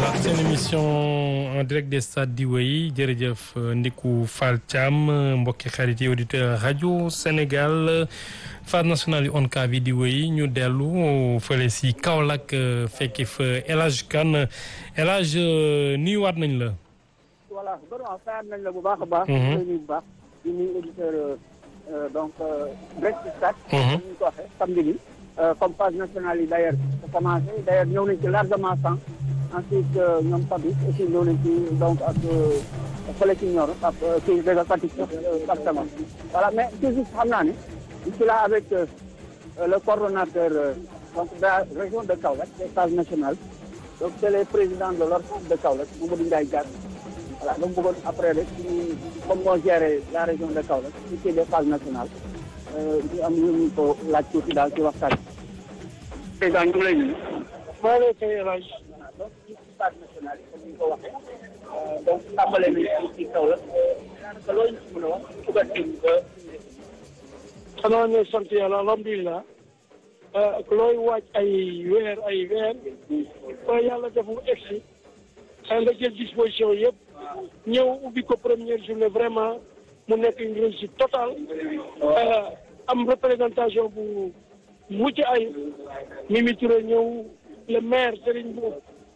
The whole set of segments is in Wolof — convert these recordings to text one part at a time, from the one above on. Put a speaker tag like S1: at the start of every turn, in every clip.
S1: seen émission en direct des stades di wéy jërëjëf Ndiku Fall Thiam mbokki xarit yi auditeur rajo Sénégal phase nationale yu ONCAV yi di wéy ñu dellu fële si Kaolack fekki fa El Hadj Kane El Hadj nuyuwaat nañ la.
S2: voilà vraiment fayal nañ la bu baax a baax. di nuyu bu baax di nuyu auditeur donc direct stade. comme ni ñu ko waxee samedi bi. comme phase nationale yi d' ailleurs sa commencé d' ailleurs ñëw nañ ci largement sans ensuite ñoom Fabrice aussi ñëw nañ ci donc ak fële ci Nioro ak kii dëgg Fatick département voilà mais toujours xam naa ne je suis là avec le coordonnateur donc de la région de Kaolack des phases nationales donc c' est le président de l'ORCAV de Kaolack Mamadou Ndiaye Diack voilà dama bëggoon après rek ñu comme moo géré la région de Kaolack ci kii des phases nationales ñu am ñu ñu ko laaj tuuti daal ci waxtaan bi. président ñu ngi lay nuyu.
S3: maa ngi lay fay El Hadj.
S2: donc ci phase nationale yi comme ni nga ko waxee. donc tàmbale nañu ci Kaolack. daanaka loolu ñu mën a wax couverture bi ba.
S3: xanaa ne sant yàlla alhamdulilah. looy waaj ay weer ay weer. ba yàlla def mu egsi. nga jël disposition yëpp. ñëw ubbi ko première journée vraiment. mu nekk une réussite totale am représentation bu mucc ay Mimi Touré ñëw le maire Serigne Mboup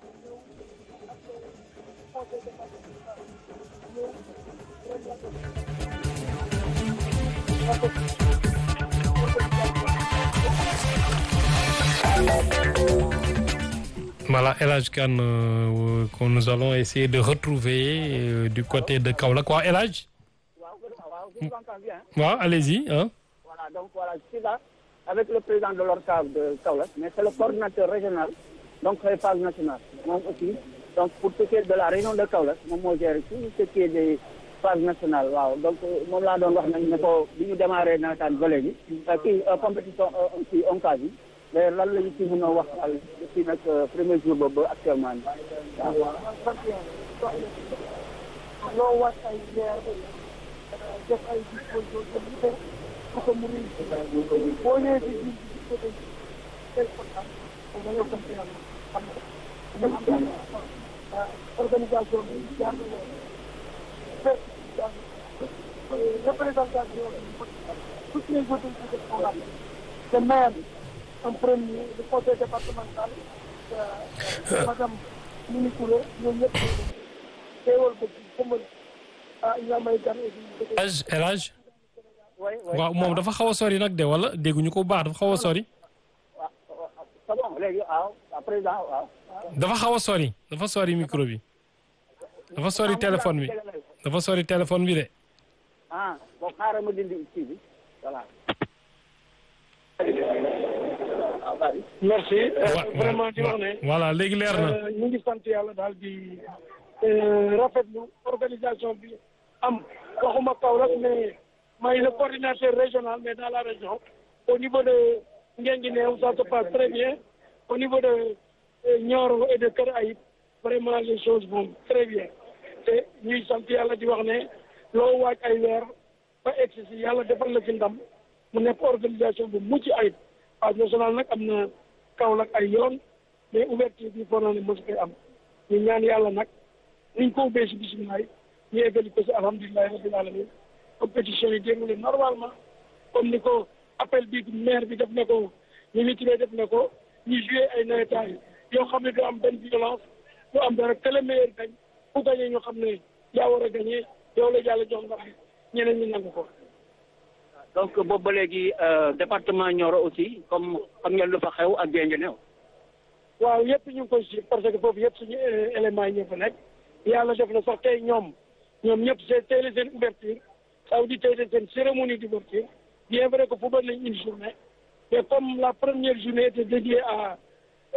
S1: Voilà, El Hadj Kane euh, que nous allons essayer de retrouver euh, du côté de Kaolack quoi El Hadj waaw allez-y hein.
S2: voilà donc voilà je suis là avec le président de l'ORCAV de Kaolack mais c'est le coordinateur régional donc les phases nationales moom aussi donc pour ce qui est de la région de Kaolack moom moo géré tout ce qui est des phases nationales waaw donc moom laa doon wax nañ ne ko bi ñu démarré nawetaan ba léegi kii compétition aussi ONCAV yi mais lan la ñu ci mën a wax daal depuis nag premier jour boobu ba actuellement nii waaw.
S3: loo waaj ay weer def ay dispositions yu bëri pour que mu réussir boo ñëwee ci biir bi ko tey tel kontaan da ngay sant yàlla xam nga organisation bi jaar na représentation bi toutes les autorités sont là le maire en premier le conseil départemental madame Mimi Touré ñoom ñëpp teewal ko ci xamal
S1: El Hadj El Hadj waaw moom dafa xaw a sori nag de wala dégguñu ko bu baax dafa xaw a sori. dafa xaw a sori dafa sori micro bi. dafa sori téléphone bi dafa sori téléphone bi de.
S2: ah bon xaaral ma dindi kii bi voilà.
S3: merci. vraiment di wax ne.
S1: voilà léegi leer na.
S3: ñu ngi sant yàlla daal di rafetlu organisation bi am waxuma Kaolack mais may le coordinateur régional mais dans la région au niveau de Guinguinéo ça se passe très bien au niveau de Nioro et de Kër Ayib vraiment les choses vont très bien te ñuy sant yàlla di wax ne loo waaj ay weer ba egsi si yàlla defal la ci ndam mu nekk organisation bu mucc ayib phase nationale nag am na Kaolack ay yoon mais ouverture bi foog naa ne mos koy am ñu ñaan yàlla nag niñ ko ubbee si bisimilah ñu eggali ko si alhamdulilah rabbil alamin compétition yi déroulé normalement comme ni ko appel bi maire bi def na ko ñu mitiré def na ko ñu joué ay nawetaan yoo xam ne du am benn violence du am dara que le meilleur gañ ku gañee ñu xam ne yaa war a gañee yow la yàlla jox ndax ñeneen ñi nangu ko.
S2: donc boobu ba léegi département Nioro aussi comme xam ngeen lu fa xew ak Guinguinéo.
S3: waaw yëpp ñu ngi koy suivre parce que foofu yëpp suñu éléments yi ñoo fa nekk yàlla def na sax tey ñoom ñoom ñëpp c'est tey la seen ouverture ça veut dire tey la seen cérémonie d'ouverture bien vrai que football nañ une journée mais comme la première journée était dédiée à